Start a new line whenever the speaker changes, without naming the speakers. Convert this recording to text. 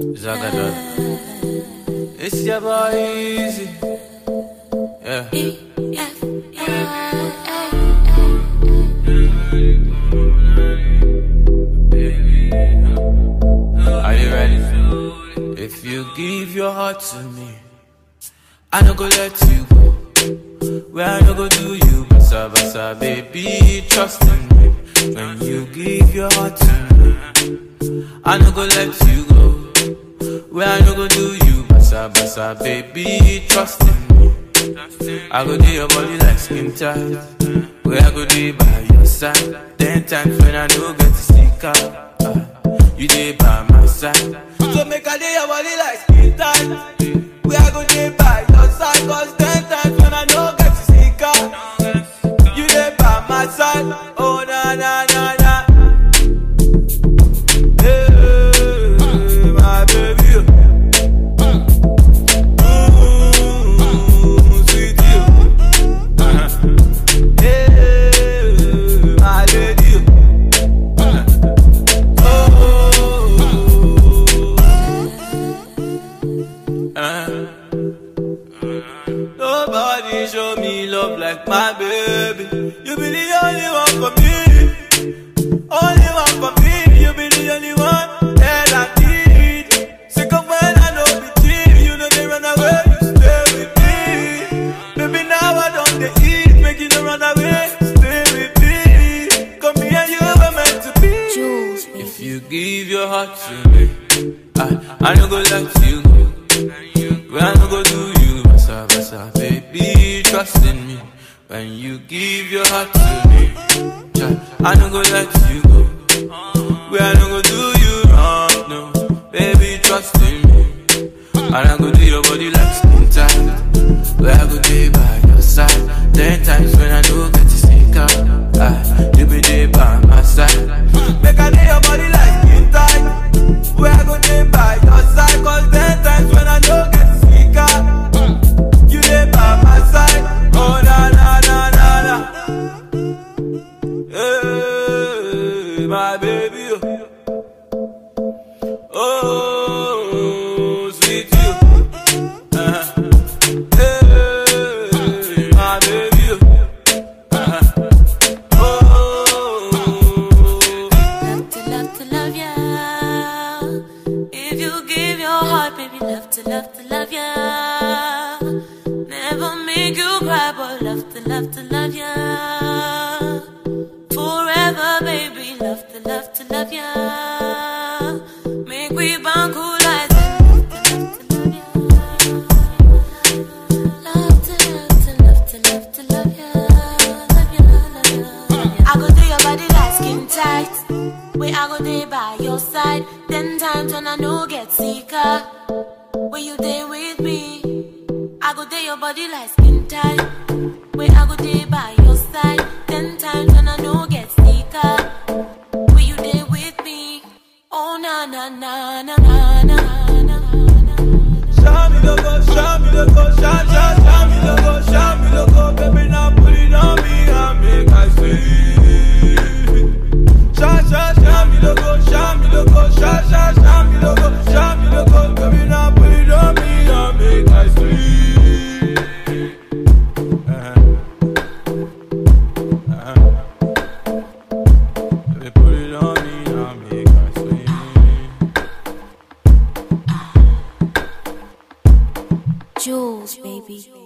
Zagadot. It's your boy Easy. Yeah. Are you ready? If you give your heart to me, I no go let you go. Where I no go do you, basa basa, baby, trust in me. When you give your heart to me, I no go let you go. Where I no go do you, basa basa, baby, trust in me. I go do your body like skin tight. Where I go do by your side. Ten times when I no get to sneak out. ah, you dey by my side. So make I do your body like skin tight. Where I go do by your side. Cause ten times when I no get to sneak out. You dey by my side. Oh na na na na. Hey, my baby. Ooh, sweet you. Hey, my lady. Oh. Uh. Nobody show me love like my baby. You be the only one for me. Only one for me. You be the only one that I need. Sick of when I know be cheap. You know they run away. You stay with me. Baby, now I don't they eat. Make you no run away. Stay with me. Come here, you were meant to be.
Jules, baby.
If you give your heart to me, I, I no go let you go. When I no go do you, basa basa, baby, trust in me. When you give your heart to me, child, I no go let you go. When I no go do you wrong, no, baby, trust in me. And I go do your body like skin tight. Where I go be by your side. Ten times when I do get to sneak out, ah, you be there by my side. Make I do your body like skin tight. Where I go be by your side. Cause ten times when I do get to sneak out, you there by my side. Oh na na na na na. Hey, my baby. Oh, sweet you. Uh-huh. Hey, my baby. Uh-huh. Oh.
Love to love to love ya. If you give your heart, baby, love to love to love ya. Never make you cry, but love to love to love ya. Forever, baby, love to love to love ya. Make we bond cool like Love to love to love to love to love ya, love ya, love ya, love ya. I go do your body like skin tight. Where I go there by your side. Ten times when I know get sicker. When you there with me, I go there your body like skin tight. Where I go there by your side. Ten times when I know get sicker. When you there with me, oh na na na na na na na na.
Show me the go, show me the go, show, show, show me the go, show me the go, baby, now put it on me and make I see. Show, show, show me the go, show me the go, show, show, show me the go, show me the go, baby, now put it on me and make I see. Uh-huh. Uh-huh. Baby, put it on me and make I see.
Jules, baby.